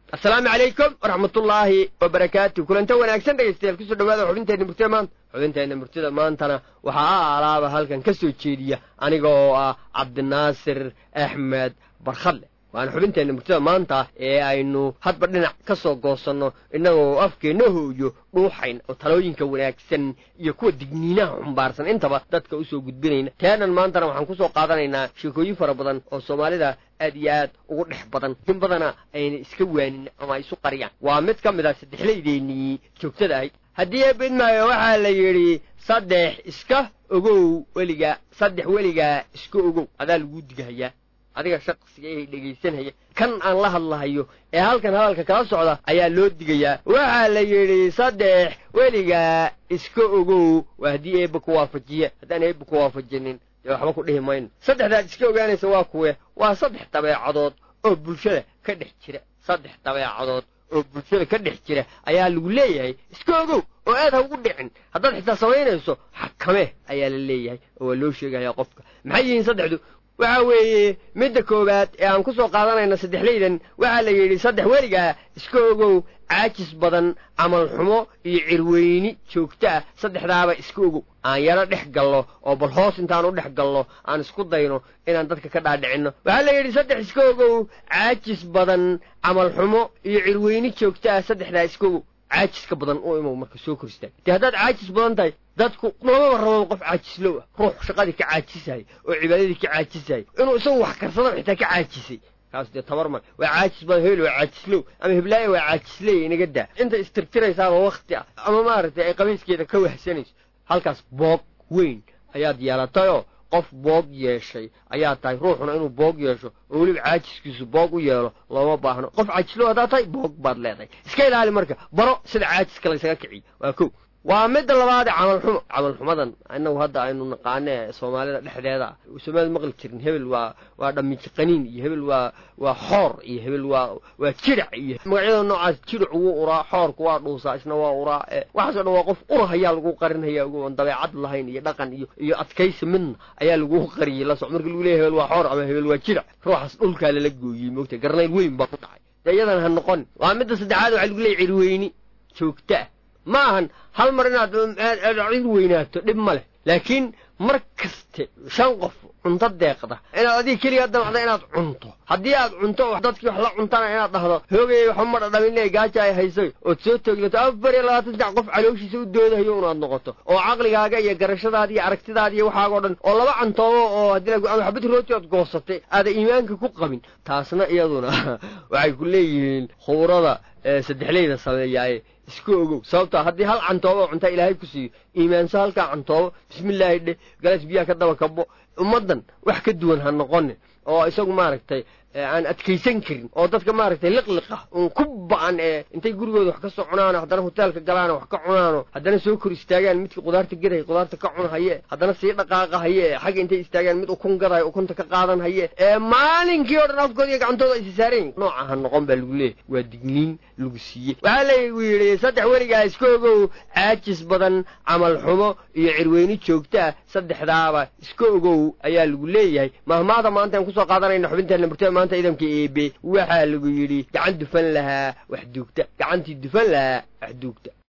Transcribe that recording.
assalaamu calaykum waraxmatullaahi wabarakaatu kulanta wanaagsan dhegaystayaal kusoo dhawaada xubinteenna murtida maanta xubinteenna murtida maantana waxaa a alaaba halkan ka soo jeediya aniga oo ah cabdinaasir axmed barkhadle waana xubinteenna murtida maanta ee aynu hadba dhinac ka soo goosanno innagoo afkeenna hooyo dhuuxayn oo talooyinka wanaagsan iyo kuwa digniinaha xumbaarsan intaba dadka usoo gudbinayna teenan maantana waxaan kusoo qaadanaynaa sheekooyin fara badan oo soomaalida aad iyo aad ugu dhex badan in badana ayna iska waanin ama ay isu qariyaan waa mid ka mid a saddexlaydeenii joogtada ahayd haddii eebidmaayo waxaa la yidhi saddex iska ogow weligaa saddex weligaa iska ogow adaa laguu digahayaa adiga shaqsiga ee dhegaysanaya kan aan la hadlahayo ee halkan hadalka kala socda ayaa loo digayaa waxaa la yidhi saddex weligaa iska ogow waa haddii eebba ku waafajiya haddaan eebba ku waafajinin dee waxba ku dhihi mayno saddexdaad iska ogaanaysa waa kuwe waa saddex dabeecadood oo bulshada ka dhex jira saddex dabeecadood oo bulshada ka dhex jira ayaa lagu leeyahay iska ogow oo aad ha ugu dhicin haddaad xitaa samaynayso xakame ayaa la leeyahay oo waa loo sheegaya qofka maxay yihiin saddexdu waxa weeye midda koowaad ee aan ku soo qaadanayna saddexlaydan waxaa la yidhi saddex weligaa iska ogow caajis badan camal xumo iyo cirweyni joogto ah saddexdaaba iska ogow aan yaro dhex gallo oo bal hoos intaan u dhex gallo aan isku dayno inaan dadka ka dhaadhicinno waxaa la yidhi saddex iska ogow caajis badan camal xumo iyo cirweyni joogto ah saddexdaa iska ogow caajiska badan u imow marka soo koristaan dee haddaad caajis badan tahay dadku noomaba rababa qof caajislow ah ruux shaqadii ka caajisahay oo cibaadadii ka caajisahay inuu isagu wax karsado xitaa ka caajisay kaas dee tabar male waa caajis badan hebel waa caajislow ama heblaaya waa caajisley inaga daa intay istirtiraysaaba wakti ah ama maaragtay ay qabiiskeeda ka wahsanayso halkaas boog weyn ayaad yeelatayoo qof boog yeeshay ayaa tahay ruuxuna inuu boog yeesho oo weliba caajiskiisu boog u yeelo looma baahno qof caajislow haddaad tahay boog baad leedahay iska ilaali marka baro sida caajiska laysaga kiciyo waa kow waa midda labaade camal xumo camal xumadan inagu hadda aynu naqaane soomaalida dhexdeeda soomaalida maqli jirin hebel waa waa dhamiji qaniin iyo hebel waa waa xoor iyo hebel waa waa jirac iyo magacyada noocaas jirac wuu uraa xoorku waa dhuusaa isna waa uraa waxaaso dhan waa qof ura ayaa lagu qarinhaya ogoon dabeecad lahayn iyo dhaqan iyo iyo adkaysi midna ayaa lagu qariyey la soc marka lagu leeyahy hebel waa xoor ama hebel waa jirac ruuxaas dhulkaa lala gooyey moogta garnayl weyn baa ku dhacay dee iyadan ha noqon waa midda saddexaad waxaa lagu leeyay cirweyni joogta ah ma ahan hal mar inaad cid weynaato dhib ma leh laakiin mar kaste shan qof cunto deeqda inaad adiga keligaa damacda inaad cunto haddii aad cunto dadkii wax la cuntana inaad dhahdo hoogay waxba ma dhadhaminle gaaja ay haysay ood soo tooglato afar iyo labaatan sac qof calooshiisa u doodahayo unaad noqoto oo caqligaaga iyo garashadaada iyo aragtidaada iyo waxaagoo dhan oo laba cantoobo oo haddii xabad rooti ood goosatay aada iimaanka ku qabin taasna iyaduna waxay ku leeyihiin khubrada saddexleyda sameeyaaye iska ogow sababtaa haddii hal cantoobo oo cuntaa ilaahay ku siiyo iimaanso halkaa cantoobo bismillaahi dheh galaas biyaha ka daba kabo ummaddan wax ka duwan ha noqone oo isagu maaragtay aan adkaysan karin oo dadka maaragtay liqliqa un ku ba-an ee intay gurigooda wax ka soo cunaano haddana hoteelka galaano wax ka cunaano haddana soo kor istaagaan midkii qudaarta gaday qudaarta ka cun haye haddana sii dhaqaaqa haye xagga intay istaagaan mid ukun gadayo ukunta ka qaadan haye ee maalinkii oo dhan afkooda iyo gacantooda aysa saarayin nooca ha noqon baa lagu leeyahy waa digniin lagu siiyey waxaa lagu yidhi saddex weligaa iska ogow caajis badan camal xumo iyo cirweyni joogto ah saddexdaaba iska ogow ayaa lagu leeyahay mahmaada maanta aan kusoo qaadanayna xubinteena murtada maanta idamka eebe waxaa lagu yidhi gacan dufan lahaa wax duugta gacantii dufan lahaa wax duugta